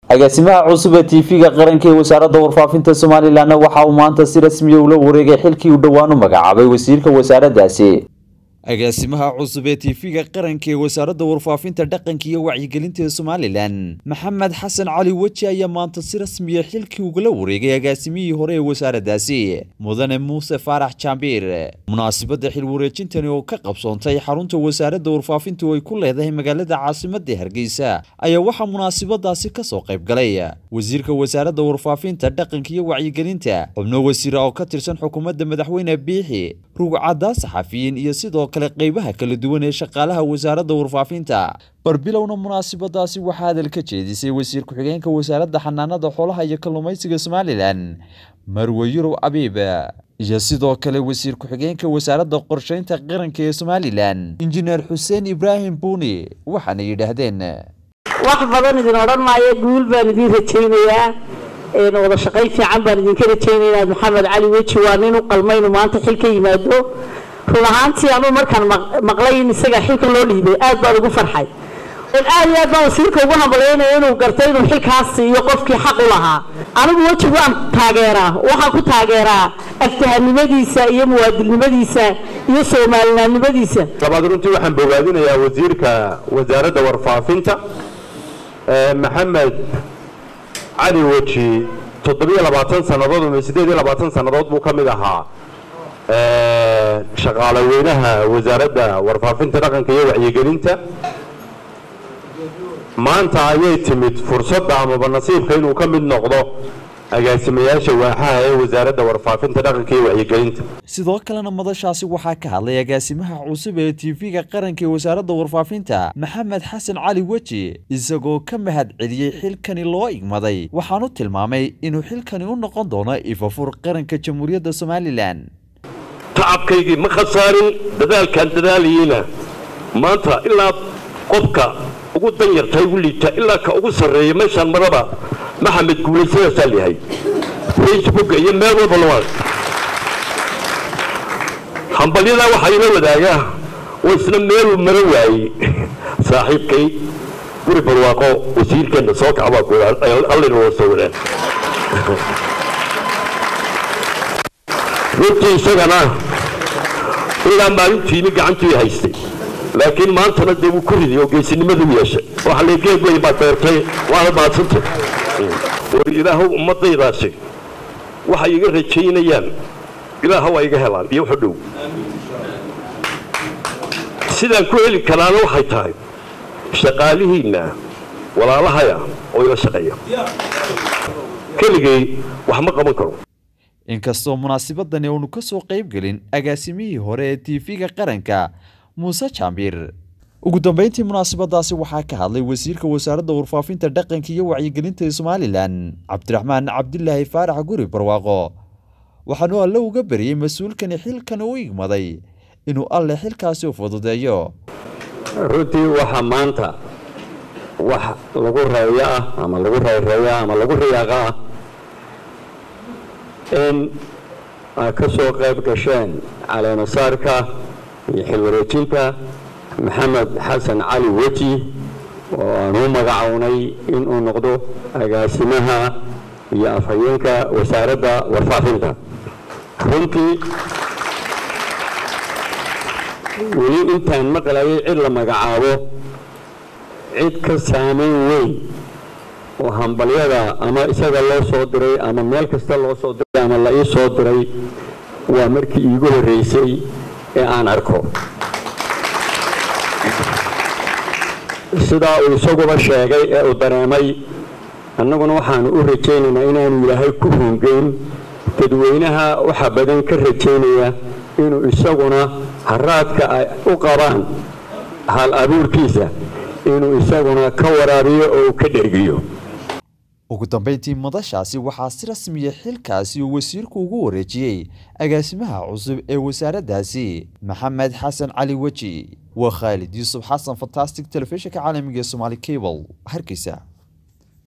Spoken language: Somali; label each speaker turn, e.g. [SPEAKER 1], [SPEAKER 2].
[SPEAKER 1] agaasimaha cusub ee tv-ga qaranka ee wasaaradda warfaafinta somalilanna waxa uu maanta si rasmiya ula wareegay xilkii uu dhowaan u magacaabay wasiirka wasaaraddaasi agaasimaha cusub ee tv-ga qaranka ee wasaaradda warfaafinta dhaqanka iyo wacyigelinta ee somalilan maxamed xasan cali weji ayaa maanta si rasmiya xilkii ugala wareegay agaasimihii hore ee wasaaraddaasi mudane muuse faarax jaambiir munaasibadda xil wareejintani oo ka qabsoontay xarunta wasaaradda warfaafinta oo ay ku leedahay magaalada caasimadda hargeysa ayaa waxaa munaasibadaasi kasoo qayb galay wasiirka wasaaradda warfaafinta dhaqanka iyo wacyigelinta xubno wasiira oo ka tirsan xukuumadda madaxweyne biixi rugcadda saxafiyiin iyo sidoo kale qeybaha kala duwan ee shaqaalaha wasaaradda warfaafinta barbilowna munaasibadaasi waxaa hadal ka jeedisay wasiir ku-xigeenka wasaaradda xanaanada xoolaha iyo kalluumaysiga somalilan marwe yurow abiib iyo sidoo kale wasiir ku-xigeenka wasaaradda qorsheynta qaranka ee somalilan injineer xuseen ibraahim buuni waxaana yidhaahdeen
[SPEAKER 2] wax badan idin odhan maayo guul baan idin rajaynayaa wada shaqayn fiican baan idinka rajaynaynaa maxamed cali weji waa nin u qalmaynu maanta xil ka yimaado run ahaantii anuu markaan maqlay in isaga xilka loo dhiibay aad baan ugu farxay aad iyo aad baan wasiirka ugu hambalyaynaya inuu gartay inuu xilkaas siiyo qofkii xaq u lahaa anigu weji waan taageeraa waxaan ku taageeraa aftahanimadiisa iyo muwaadilnimadiisa iyo soomaalinaannimadiisa
[SPEAKER 3] labaad runtii waxaan bogaadinayaa wasiirka wasaaradda warfaafinta maxamed cali weji toddobiyo labaatan sannadood ama siddeed iyo labaatan sannadood buu ka mid ahaa shaqaale weynaha wasaaradda warfaafinta dhaqanka iyo wacyigelinta maanta ayay timid fursadda amaba nasiibka inuu ka mid noqdo agaasimayaasha waaxaha ee wasaaradda warfaafinta dhaqanka iyo wacyigelinta
[SPEAKER 1] sidoo kalena madashaasi waxaa ka hadlay agaasimaha cusub ee tv-ga qaranka ee wasaaradda warfaafinta maxamed xasan cali weji isagoo ka mahad celiyey xilkani loo igmaday waxaanu tilmaamay inuu xilkani u noqon doono ifafur qaranka jamhuuriyadda somalilan
[SPEAKER 4] tacabkaygii ma khasaarin dadaalkaan dadaalayeyna maanta ilaa qofka ugu danyarta ugu liita ilaa ka ugu sarreeya meeshaan maraba maxamed guulaysadaasaa layahay facebooka iyo meel walba lawaad hambalyadaa waxaa ila wadaagaa oo isna meeluu mara waayey saaxiibkay guri barwaaqo wasiirkeenna soo kacbaa ku allina waa soo wadaan runtii isagana ilaa maalintiini gacantii haystay laakiin maantana dee wuu ku riday oo geesinimadu yeeshay waxa leegeed wey baad beertay waana maadsantay war ilaahow ummadaydaasi waxay iga rajaynayaan ilaaha waa iga helaan iyo wuxu dhow sidaan ku heli karaana waxay tahay shaqaalihiinna walaalahaya oo ila shaqeeya keligay wax ma qaban karo
[SPEAKER 1] inkastoo munaasibadani uunu ka soo qayb gelin agaasimihii hore ee tv-ga qaranka muuse jaambiir ugu dambeyntii munaasibadaasi waxaa ka hadlay wasiirka wasaaradda warfaafinta dhaqanka iyo wacyigelinta ee somalilan cabdiraxmaan cabdilaahi faarax guri barwaaqo waxaanu alle uga beriyey mas-uulkani xilkan u igmaday inuu alle xilkaasi u fududeeyo
[SPEAKER 3] runtii waxaa maanta wax lagu reeyo ah ama lagu reereeyo ah ama lagu riyaaqa ah in ay ka soo qayb gasheen caleemasaarka iyo xilwareejinta maxamed xasan cali weji oo aan u magacownay inuu noqdo agaasimaha iyo afhayeenka wasaaradda warfaafinta runtii weli intaan maqlayay cid la magacaabo cid ka saameyn weyn oo hambalyada ama isaga loo soo diray ama meel kasta loo soo diray ama la ii soo diray waa markii iigu horreysay ee aan arko sidaa uu isaguba sheegay ee uu dareemay annaguna waxaanu u rajaynaynaa inaanu ilaahay ku hungeyn dadweynaha waxa badan ka rajaynaya inuu isaguna haraadka ay u qabaan hal abuurkiisa inuu isaguna ka waraabiyo oo uu ka dhergiyo
[SPEAKER 1] ugu dambeyntii madashaasi waxaa si rasmiya xilkaasi uu wasiirku ugu wareejiyey agaasimaha cusub ee wasaaraddaasi maxamed xasan cali weji waa khaalid yuusuf xasan fantastic telefishinka caalamiga ee somaali cable hargeysa